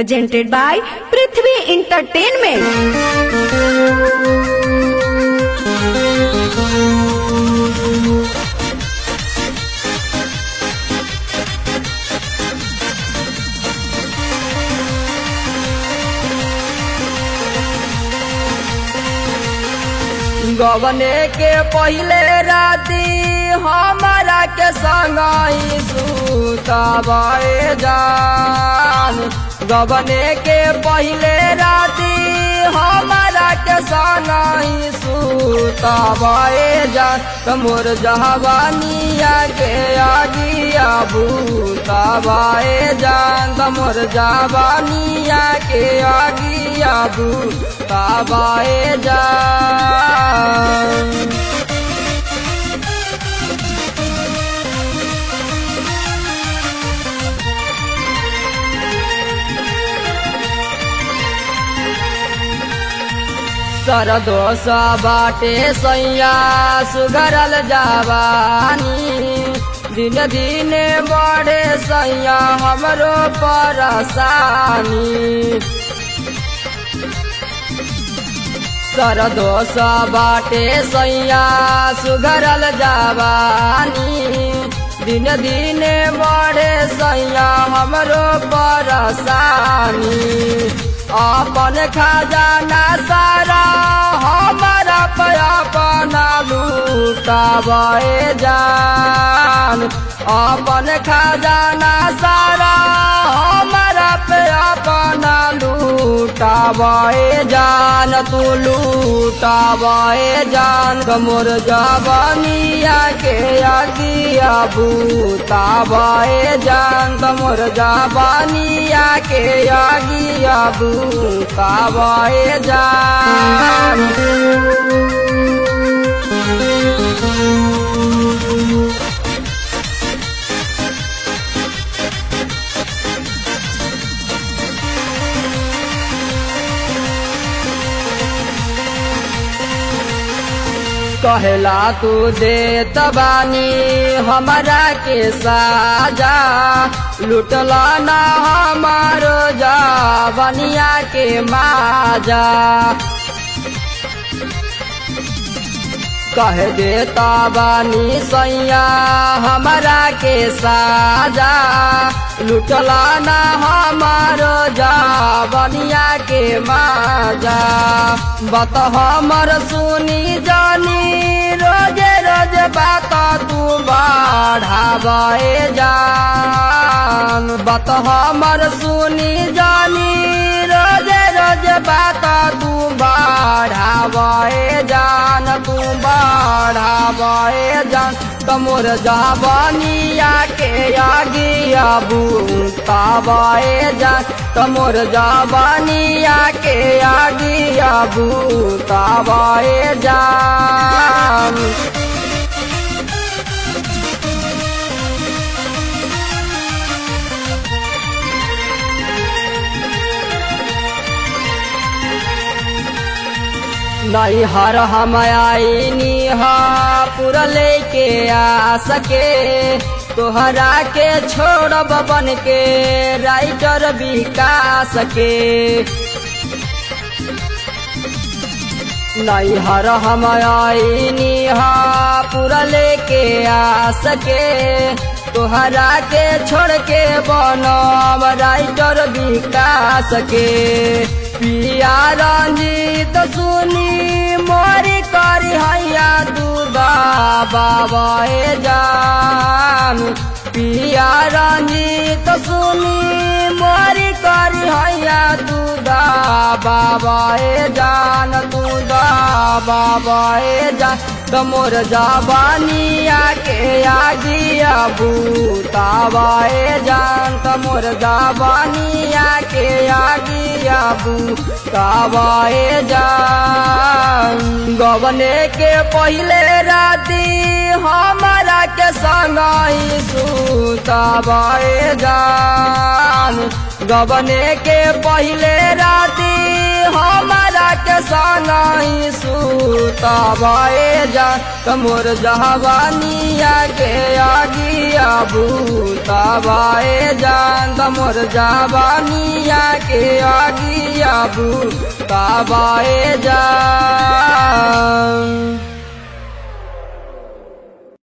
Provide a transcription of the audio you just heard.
presented by Prithvi Entertainment. गवने के पहले राती हमारा के संगई सुतबाए जान गवने के पहले राती हमारा के संगई सुतबाए जान तमोर जहवानिया के आगिया भूतबाए जान तमोर जहवानिया के आगिया भूतबाए जान सरदोष बाटे सैया सुगरल जवानी दिन दिन बढ़े सैया हमरो परसानी सरदोष बाटे सैया सुगरल जवानी दिन दिन बढ़े सैया हमरो परसानी अपन खजाना सारा हमारा पे अपना लूटावे जान अपन खजाना सारा हमारा पे अपना लूटावे जान तू लूटावे जान कमोर जवानिया के आगिया भूतावे जान कमोर जवानिया के आगिया भूतावे जान कहला तू दे तबानी हमारा के साजा लुटला ना हमारो जा बनिया के माजा कह देता बानी सैया हमारा के साजा लुटला ना हमारो जा बनिया के माजा बत हमर सुनी जानी रोजे रोज बात तू बढ़ावे जान बत हमर सुनी जानी रोजे रोज बात तू बढ़ावे जान तू बढ़ावे जान कमोर जाबानिया के आगिया भूतावे जान कमोर जाबानिया के आगिया भूतावे जान नहीं हर हम आईनी हा पूरा लेके आ सके तोहरा के छोड़ब बन के राइटर बिका सके नहीं हर हम आईनी हा पूरा लेके आ सके तोहरा के छोड़ के बनब राइटर बिका सके पिया रंजीत सुनी मोरी करी हैया दूधा बाबाए जान पिया रंजीत सुनी मोरी करी हैया दूधा बाबाए जान दूधा बाबाए जान तमोर जाबानिया के आगिया भूतावाए जान तमोर जाबानिया के आगिया भूतावाए जान गवने के पहले राती हमारा के संगई सुतावाए जान गबने के पहले राती हमारा के सनई सुतबाए जा तमोर जहवानिया के आगिया भूतबाए जान तमोर जहवानिया के आगिया भूतबाए जा